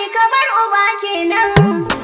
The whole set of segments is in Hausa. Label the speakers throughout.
Speaker 1: mai kamar uba kenan.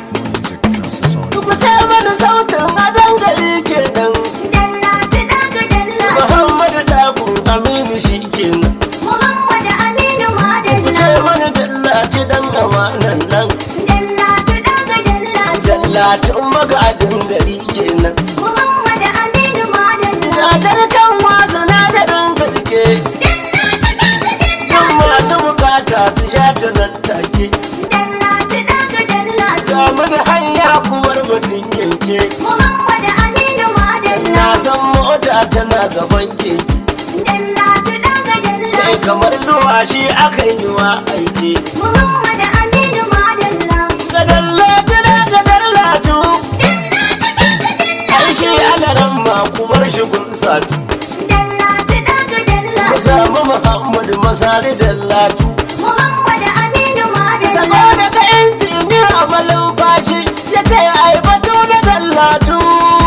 Speaker 2: ku ce mana sautin adon gari kenan
Speaker 1: Dallatu daga dallatu.
Speaker 2: muhammadu dakun aminu shi kenan
Speaker 1: Muhammad Aminu
Speaker 2: ku ce
Speaker 1: Madalla.
Speaker 2: mana dallaci dan amanan nan
Speaker 1: Dallatu daga dallatu.
Speaker 2: dallatin magajin gari kenan
Speaker 1: Muhammad Aminu Madalla.
Speaker 2: gadar kan wasu na da gaske
Speaker 1: Dallatu daga
Speaker 2: yan
Speaker 1: dallatu.
Speaker 2: masu bukata su sha ta nan take
Speaker 1: Dallatu daga dallatu.
Speaker 2: ga mu da hanya kuwar mutum yanke
Speaker 1: Muhammad Aminu Madalla.
Speaker 2: na san mota tana gaban keke
Speaker 1: Dallatu daga
Speaker 2: kai
Speaker 1: dallatu.
Speaker 2: kamar zuwa shi aka yi wa aiki
Speaker 1: Muhammad Aminu Madalla.
Speaker 2: ga dallatu da ga dallatu
Speaker 1: Dallatu daga dallatu.
Speaker 2: ai shi alaran ma kumar shi gun satu
Speaker 1: Dallatu daga
Speaker 2: ku
Speaker 1: dallatu.
Speaker 2: samu muhammadu masari dallatu
Speaker 1: Muhammad Aminu Madalla.
Speaker 2: saboda ka injini a malumfashi ya ce ai batu na dallatu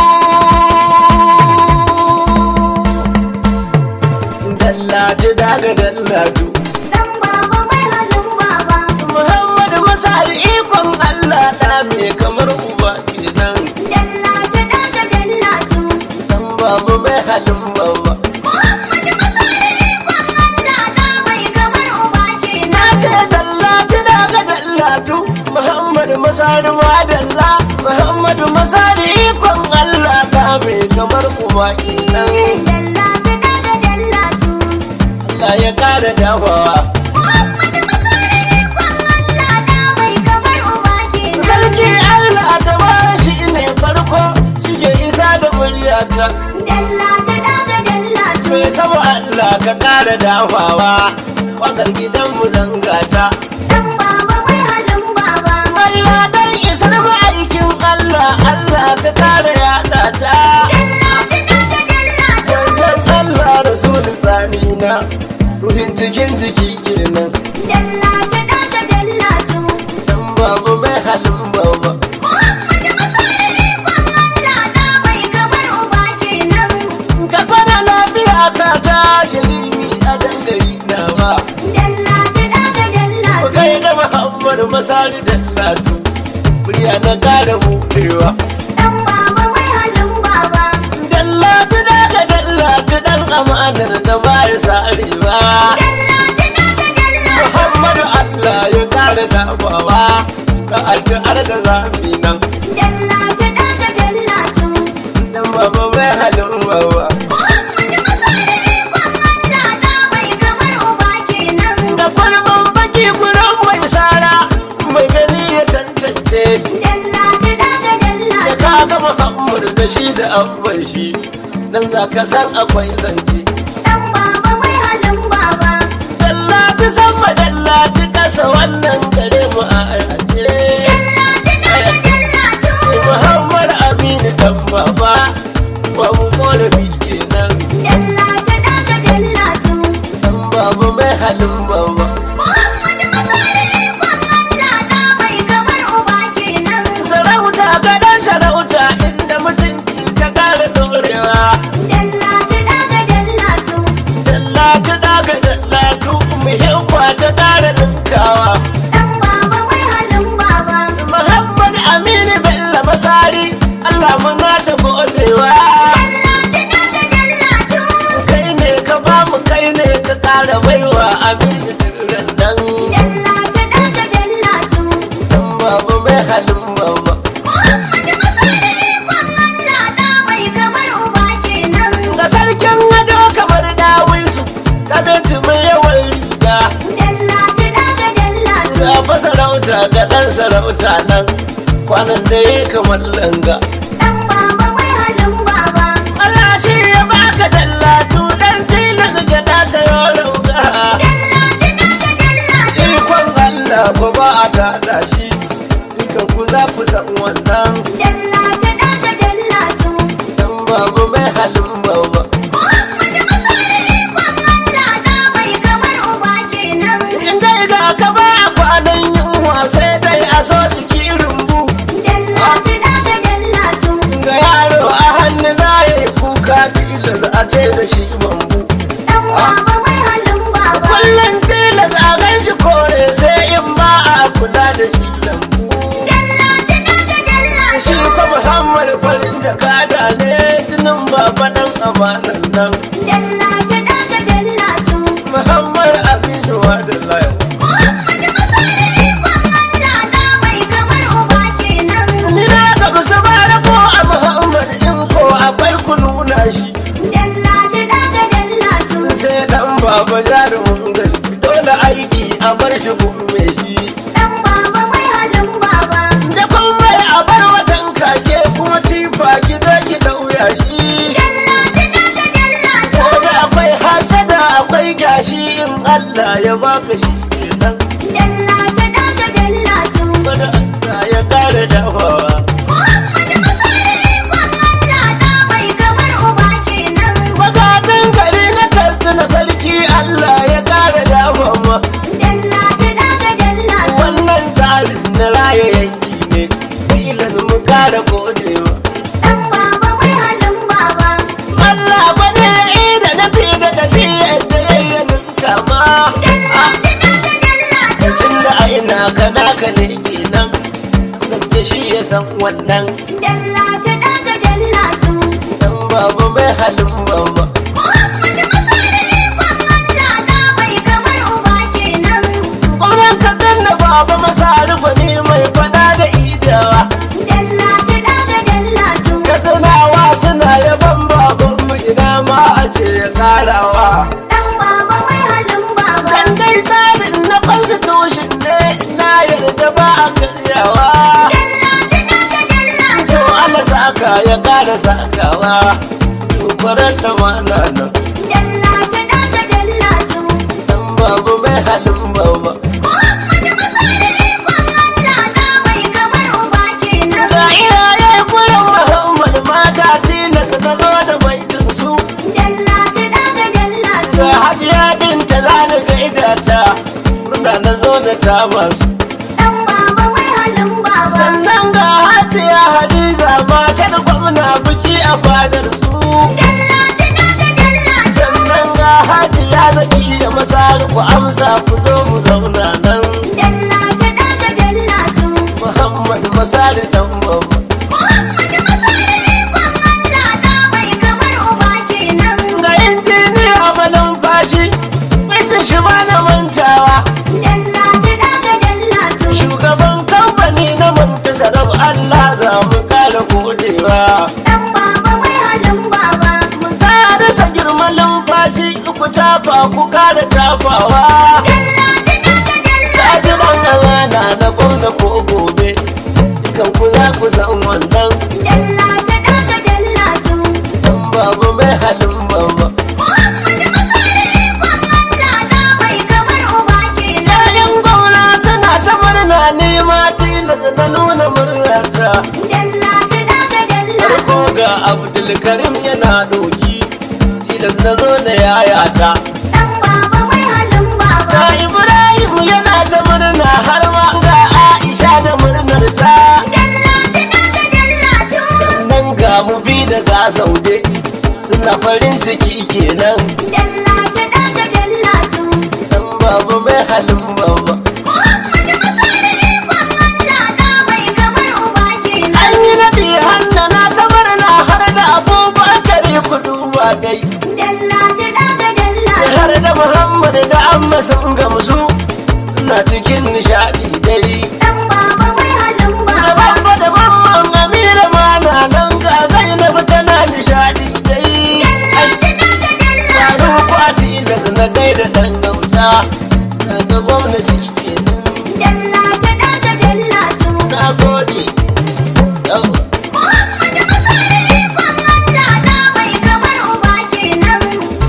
Speaker 2: dallatu daga dallatu
Speaker 1: Dan baba mai halin baba.
Speaker 2: muhammadu masari ikon allah da me kamar uba kenan
Speaker 1: Dallatu daga dallatu.
Speaker 2: dan babu mai halin baba
Speaker 1: Muhammad Masari ikon Allah da mai kamar uba
Speaker 2: na
Speaker 1: kenan.
Speaker 2: ce dallatu daga dallatu muhammadu masari madalla muhammadu masari ikon allah da me kamar uba kenan
Speaker 1: Dallatu daga dallatu.
Speaker 2: Allah ya kara dafawa
Speaker 1: Muhammad Masari ikon Allah da mai kamar uba kenan.
Speaker 2: sarki Allah ta bara shi ne farko shi ke isa da muryata
Speaker 1: Dallatu daga dallatu.
Speaker 2: mai sama Allah ka kara dafawa wakar gidanmu zangata
Speaker 1: Dan baba mai halin baba.
Speaker 2: Allah dan isar ma'aikin Allah Allah ka kara yada ta
Speaker 1: Dallatu daga dallatu.
Speaker 2: Wanzan Allah rasulun tsanina ruhin cikin jiki kenan
Speaker 1: Dallatu daga dallatu.
Speaker 2: dan babu mai halin baba
Speaker 1: Muhammad Masari ikon Allah da mai kamar uba kenan.
Speaker 2: ka kwana lafiya ka tashi limi a dangare nawa
Speaker 1: Dallatu daga
Speaker 2: ku
Speaker 1: dallatu.
Speaker 2: kai da Muhammadu masari da latu murya na kara buɗewa
Speaker 1: Dan baba mai halin baba.
Speaker 2: dallatu daga dallatu dan amanar da ba ya sarewa
Speaker 1: Dallatu daga dallatu.
Speaker 2: Muhammadu Allah ya kara dafawa ka addu'ar da zafi nan
Speaker 1: Dallatu daga dallatu.
Speaker 2: dan baba mai halin baba
Speaker 1: Muhammad Masari ikon Allah da mai kamar uba kenan.
Speaker 2: da farman baki gurin mai sara mai gani ya tantance
Speaker 1: Dallatu daga
Speaker 2: da
Speaker 1: dallatu.
Speaker 2: ka ga Muhammadu da shi da abban shi dan za ka san akwai zance
Speaker 1: Dan baba mai halin baba.
Speaker 2: Dallati sama dallati kasa wannan gare mu a aje
Speaker 1: Dallatu daga dallatu.
Speaker 2: Muhammad Aminu dan baba ba mu korafi kenan
Speaker 1: Dallatu daga dallatu.
Speaker 2: dan babu mai halin baba
Speaker 1: Muhammad Masari ikon Allah da mai kamar uba kenan.
Speaker 2: sarauta gadon sarauta inda mutunci ka kara dorewa
Speaker 1: Dallatu daga dallatu.
Speaker 2: dallati daga dallatu muhimma ta kara ninkawa
Speaker 1: Dan baba mai halin baba.
Speaker 2: Muhammad Aminu Bello Masari Allah muna ta godewa
Speaker 1: Dallatu daga dallatu.
Speaker 2: kai ne ka ba mu kai ne ka kara baiwa Aminu Duran nan
Speaker 1: Dallatu daga dallatu.
Speaker 2: dan babu mai halin baba
Speaker 1: Muhammad Masari ikon Allah da mai kamar uba kenan.
Speaker 2: ga sarkin ado kamar dawisu ka binti mai yawan riga
Speaker 1: Dallatu daga dallatu.
Speaker 2: ga fa sarauta ga dan sarauta nan kwanan da ya kamar langa
Speaker 1: Dan baba mai halin baba.
Speaker 2: Allah shi ya baka dallatu dan tilas ga ta sayo rauga
Speaker 1: Dallatu daga dallatu.
Speaker 2: ikon Allah ko ba a tada shi dukan ku za ku san wannan
Speaker 1: Dallatu daga dallatu.
Speaker 2: dan babu mai halin baba
Speaker 1: Muhammad Masari ikon Allah da mai kamar uba kenan.
Speaker 2: in dai ga ka ba kwanan yunwa sai dai a so jiki rumbu
Speaker 1: Dallatu daga dallatu.
Speaker 2: ga yaro a hannu za ya yi kuka tilas a ce da shi bambu
Speaker 1: Dan baba mai halin baba.
Speaker 2: kullum tilas a gan shi kore sai in ba a kula da jarumin gaske dole aiki a bar shi gumme shi
Speaker 1: Dan baba mai halin baba.
Speaker 2: da kun mai a bar watan kake kuma tifa ki zo ki dauya shi
Speaker 1: Dallatu daga dallatu.
Speaker 2: Kaga akwai hasada akwai gashi in Allah ya baka shi kenan
Speaker 1: Dallatu daga dallatu.
Speaker 2: wani Allah ya kare dafawa
Speaker 1: Muhammadu Masari ikon Allah da mai kamar uba kenan.
Speaker 2: Magatan gari na karsuna sarki Allah ya kare dafawa
Speaker 1: Dallatu daga dallatu.
Speaker 2: wannan tsarin na raya yanki ne filan mu kare kodewa
Speaker 1: Dan baba mai halin baba.
Speaker 2: Allah bane ya yi da nafi da tafiyar da yayyanin kama
Speaker 1: Dallatu daga dallatu.
Speaker 2: tun da aina kana ka ne kenan zance shi ya san wannan
Speaker 1: Dallatu daga dallatu.
Speaker 2: dan babu mai halin baba
Speaker 1: Muhammadu Masari ikon Allah da mai kamar uba kenan.
Speaker 2: Ƙaunar ka zanna baba masa rufa ne mai fada da idawa
Speaker 1: Dallatu daga dallatu.
Speaker 2: Katsinawa suna yaban babanmu ina ma a ce ya karawa
Speaker 1: Dan baba mai halin baba.
Speaker 2: Dan dai tsarin na constitution ne na yarda ba a karyawa
Speaker 1: Dallatu daga dallatu.
Speaker 2: To Allah saka ya kara sakawa Tukwarar da mana nan
Speaker 1: Dallatu daga dallatu.
Speaker 2: Dan babu mai halin baba
Speaker 1: Muhammadu Masari ikon Allah da mai kamar uba kenan.
Speaker 2: Ga iyaye kullum Muhammad mata tilas na zo da baitin su
Speaker 1: Dallatu daga dallatu.
Speaker 2: Ga hajiya binta za ni gaida ta Murna na zo da ta masu
Speaker 1: Dan baba mai halin baba.
Speaker 2: Sannan ga hajiya Hadiza matar gwamna biki a fadar su
Speaker 1: Dallatu daga dallatu.
Speaker 2: Sannan ga hajiya zaki iya masar ku amsa ku zo mu zauna nan
Speaker 1: Dallatu daga dallatu.
Speaker 2: Muhammad masari dan babba
Speaker 1: Muhammadu Masari ikon Allah da mai kamar uba kenan.
Speaker 2: Ga injiniya malumfashi Binta shi ba na mantawa
Speaker 1: Dallatu daga dallatu.
Speaker 2: Shugaban kamfani na manta sarau Allah za mu kara godewa
Speaker 1: Dan baba mai halin baba.
Speaker 2: Ta rasa girman lumfashi ku tafa ku kara tafawa
Speaker 1: Dallatu daga
Speaker 2: Ta ji
Speaker 1: dallatu.
Speaker 2: dan amana na gwamna ko gobe Dukan ku za ku san wannan
Speaker 1: Dallatu daga dallatu.
Speaker 2: Dan babu mai halin baba
Speaker 1: Muhammadu Masari ikon Allah da mai kamar uba kenan.
Speaker 2: Yayin gwamna suna ta murna nema tilas na nuna murnarta
Speaker 1: Dallatu daga dallatu.
Speaker 2: Farko ga Abdulkarim yana doki tilas na zo da yayata
Speaker 1: Dan baba mai halin baba.
Speaker 2: Ga Ibrahim yana ta murna har ma ga Aisha da murnar ta
Speaker 1: Dallatu daga dallatu.
Speaker 2: Sannan ga mu bi da ga saude suna farin ciki kenan
Speaker 1: Dallatu daga dallatu.
Speaker 2: Dan babu mai halin baba
Speaker 1: Muhammadu Masari ikon Allah da mai kamar uba kenan.
Speaker 2: An yi nabi hanna na ta murna har da abubakar ku duba dai
Speaker 1: Dallatu daga dallatu.
Speaker 2: har da Muhammad da amma sun gamsu suna cikin nishadi dai
Speaker 1: Dan baba mai halin
Speaker 2: da
Speaker 1: baba.
Speaker 2: babba da mamman amira ma na nan ga zainab tana nishadi dai
Speaker 1: Dallatu daga dallatu.
Speaker 2: Faru kwati da na gaida dan gauta na ga gwamnati kenan
Speaker 1: Dallatu daga dallatu.
Speaker 2: na gode Yau.
Speaker 1: Muhammadu Masari ikon Allah da mai kamar uba kenan.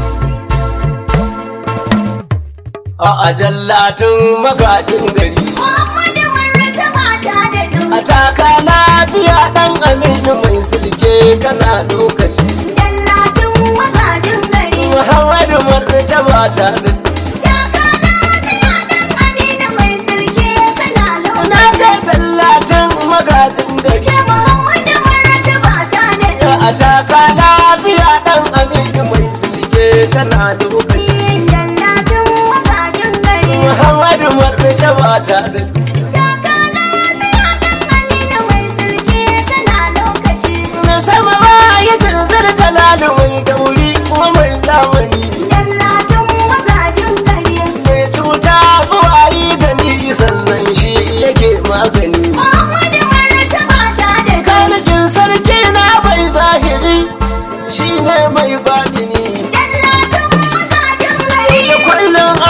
Speaker 2: a ajallatin magajin gari
Speaker 1: Muhammadu Murta mata da du.
Speaker 2: a taka lafiya dan aminu mai sulke kana lokaci
Speaker 1: Dallatin magajin gari.
Speaker 2: muhammadu martaba ta da
Speaker 1: Taka lafiya dan Aminu mai sirke kana
Speaker 2: na
Speaker 1: lokaci.
Speaker 2: ce tallatin magajin gari
Speaker 1: Ce Muhammadu Murta mata da du.
Speaker 2: a taka lafiya dan aminu mai sulke kana lokaci
Speaker 1: Dallatin magajin gari.
Speaker 2: muhammadu martaba ta da
Speaker 1: Taka lafiya dan Aminu mai sirke kana lokaci.
Speaker 2: na sama ba ya tanzar talalu mai gauri kuma mai zamani
Speaker 1: Dallatin magajin gari.
Speaker 2: mai cuta zuwa yi gani sannan shi yake magani
Speaker 1: Muhammadu Murta mata da du.
Speaker 2: kanikin sarki na bai zahiri shi ne mai batini
Speaker 1: Dallatin magajin gari.
Speaker 2: da kullum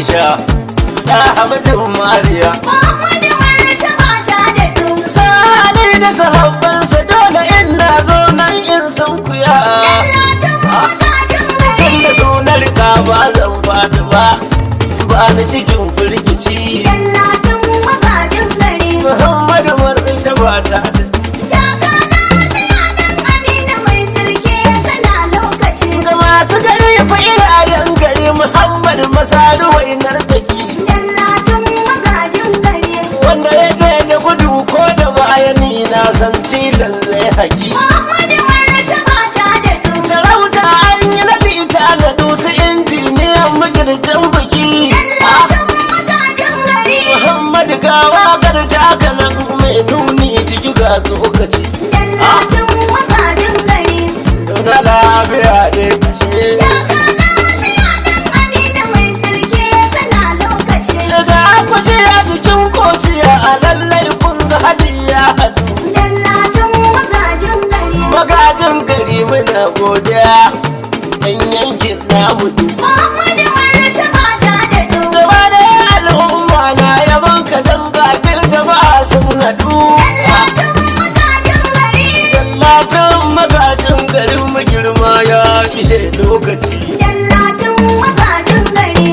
Speaker 2: aisha da hamdin mariya
Speaker 1: Muhammadu martaba ta da du.
Speaker 2: sani da sahabbansa dole in na zo nan in san kuya
Speaker 1: Dallatin magajin
Speaker 2: tun
Speaker 1: gari.
Speaker 2: da sunar ka ba zan fadi ba ba ni cikin firgici
Speaker 1: Dallatin magajin gari.
Speaker 2: muhammadu martaba ta
Speaker 1: Taka lafiya dan Aminu mai sirke kana lokaci.
Speaker 2: ga masu gari fa irayen gari muhammadu masaru wainar taki
Speaker 1: Dallatin magajin gari.
Speaker 2: wanda ya je da gudu ko da bayani na san tilan zai haki
Speaker 1: Muhammadu martaba ta da du.
Speaker 2: sarauta an yi na bita da dusu injiniyan magirjin biki
Speaker 1: Dallatin magajin gari.
Speaker 2: muhammadu gawa garta kanan mai nuni ciki ga tsokaci
Speaker 1: Dallatin magajin gari.
Speaker 2: na lafiya ne kashe
Speaker 1: Taka lafiya dan Aminu mai sirke kana lokaci.
Speaker 2: daga akwashe a cikin kociya a lallai kun ga hadiya hadu
Speaker 1: Dallatin magajin gari.
Speaker 2: magajin gari muna godiya yan yankin namu duk
Speaker 1: Muhammadu martaba ta da du.
Speaker 2: gaba da al'umma na yaban ka dan gafil jama'a sun haɗu
Speaker 1: Dallatin magajin gari.
Speaker 2: Tallatan magajin garin mu girma ya ishe lokaci
Speaker 1: Dallatin magajin gari.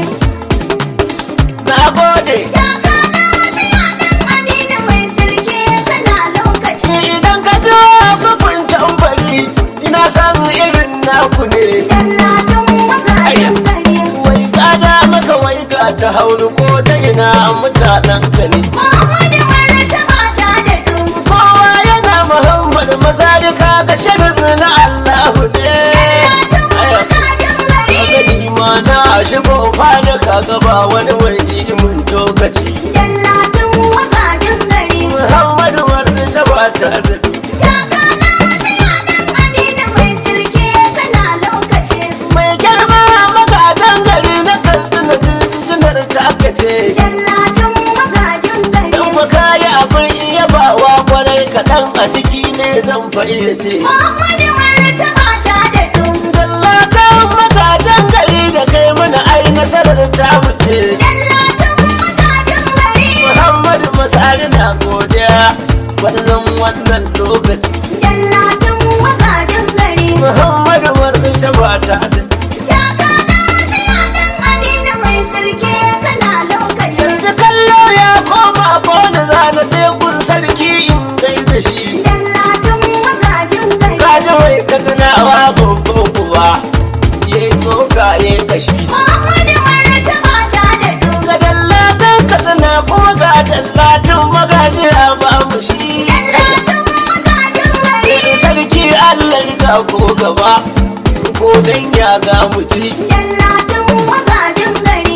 Speaker 2: na gode
Speaker 1: Taka lafiya dan Aminu mai sirke kana lokaci.
Speaker 2: idan ka ji kufin tambari ina san irin naku ne
Speaker 1: Dallatin magajin gari.
Speaker 2: wai gada maka wai ga ta hauru ko ta ina mutanen ka ne
Speaker 1: Muhammadu martaba ta da du.
Speaker 2: kowa yana muhammad masadika ga shirin na allahu ne
Speaker 1: Dallatin magajin gari.
Speaker 2: gani ma na shigo fada ka gaba wani mai mun lokaci
Speaker 1: Dallatin magajin gari.
Speaker 2: muhammadu wani ta bata da
Speaker 1: Taka lafiya dan Aminu mai sirke kana lokaci.
Speaker 2: mai girma magadan gari na katsina jinjinar ta aka ce
Speaker 1: Dallatin magajin gari.
Speaker 2: in ba kayi abin yabawa kwarai kaɗan a ciki ne zan fayyace
Speaker 1: Muhammadu martaba ta da du.
Speaker 2: Dallatan magadan gari da kai mana ai nasarar ta wuce
Speaker 1: Dallatin magajin gari.
Speaker 2: Muhammadu Masari na godiya wannan wannan lokaci
Speaker 1: Dallatin magajin gari.
Speaker 2: Muhammadu Marɗin ta bata da
Speaker 1: Taka lafiya dan Aminu mai sirke kana lokaci.
Speaker 2: yanzu kallo ya koma ko da zana tekun sarki in gaida shi
Speaker 1: Dallatin magajin gari.
Speaker 2: kaji wai ka tunawa babban kuwa ya yi tsoka ya yi kashi
Speaker 1: Muhammadu martaba ta da du.
Speaker 2: ga dallatan ka tuna kuma ga dallatin magaji a ba mu shi
Speaker 1: Dallatin magajin gari.
Speaker 2: sarki allah ga ko gaba ko dan ya ga mu ci
Speaker 1: Dallatin magajin gari.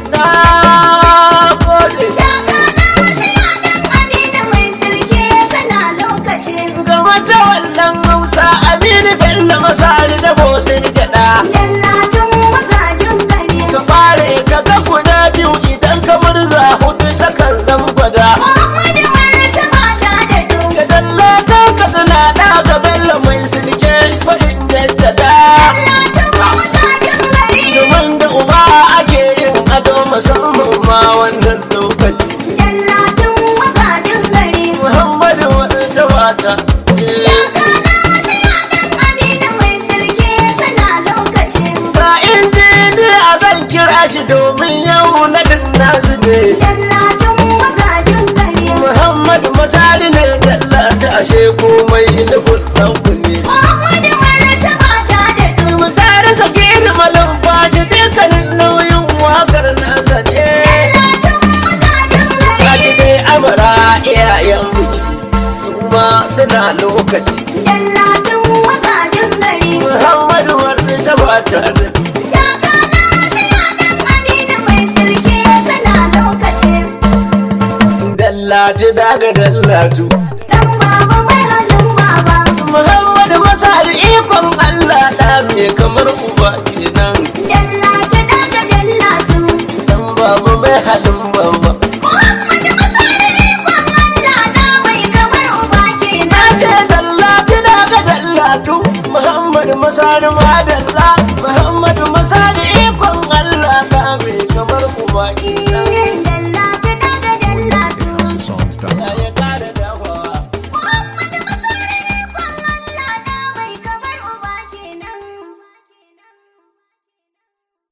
Speaker 2: na gode
Speaker 1: Taka lafiya dan Aminu mai sirke kana lokaci.
Speaker 2: gaba da wannan hausa aminu bello masari da bosin gada
Speaker 1: Dallatin magajin gari.
Speaker 2: ka fare ka ga guda biyu idan ka murza hudu ta kan zan gwada
Speaker 1: Muhammadu martaba ta da du.
Speaker 2: ka dallatan ka tana da ga bello mai silke fadin jaddada
Speaker 1: Dallatin magajin gari.
Speaker 2: domin da uba ake yin ado musamman ma wannan lokaci
Speaker 1: Dallatin magajin gari.
Speaker 2: muhammadu wadda wata
Speaker 1: Taka lafiya dan Aminu mai sirke kana lokaci.
Speaker 2: ga injiniya zan kira shi domin yau na nasu ne
Speaker 1: Dallatin magajin gari.
Speaker 2: muhammadu masari ne dallata ashe komai da kuɗin ku ne
Speaker 1: Muhammadu martaba ta da du.
Speaker 2: mu tare sake da malumfashi dukkanin nauyin wakar nasa ne
Speaker 1: Dallatin magajin
Speaker 2: Sati
Speaker 1: gari.
Speaker 2: dai amara iyayen biki su ma suna lokaci
Speaker 1: Dallatin magajin gari.
Speaker 2: muhammadu wadda ta bata da
Speaker 1: Taka lafiya dan Aminu mai sirke kana lokaci.
Speaker 2: dallatu daga dallatu
Speaker 1: Dan baba mai halin baba.
Speaker 2: muhammadu masari ikon allah da me kamar uba kenan
Speaker 1: Dallatu daga dallatu.
Speaker 2: dan babu mai halin bamba
Speaker 1: Muhammadu Masari ikon Allah da mai kamar uba
Speaker 2: na
Speaker 1: kenan.
Speaker 2: ce dallatu daga dallatu muhammadu masari madalla muhammadu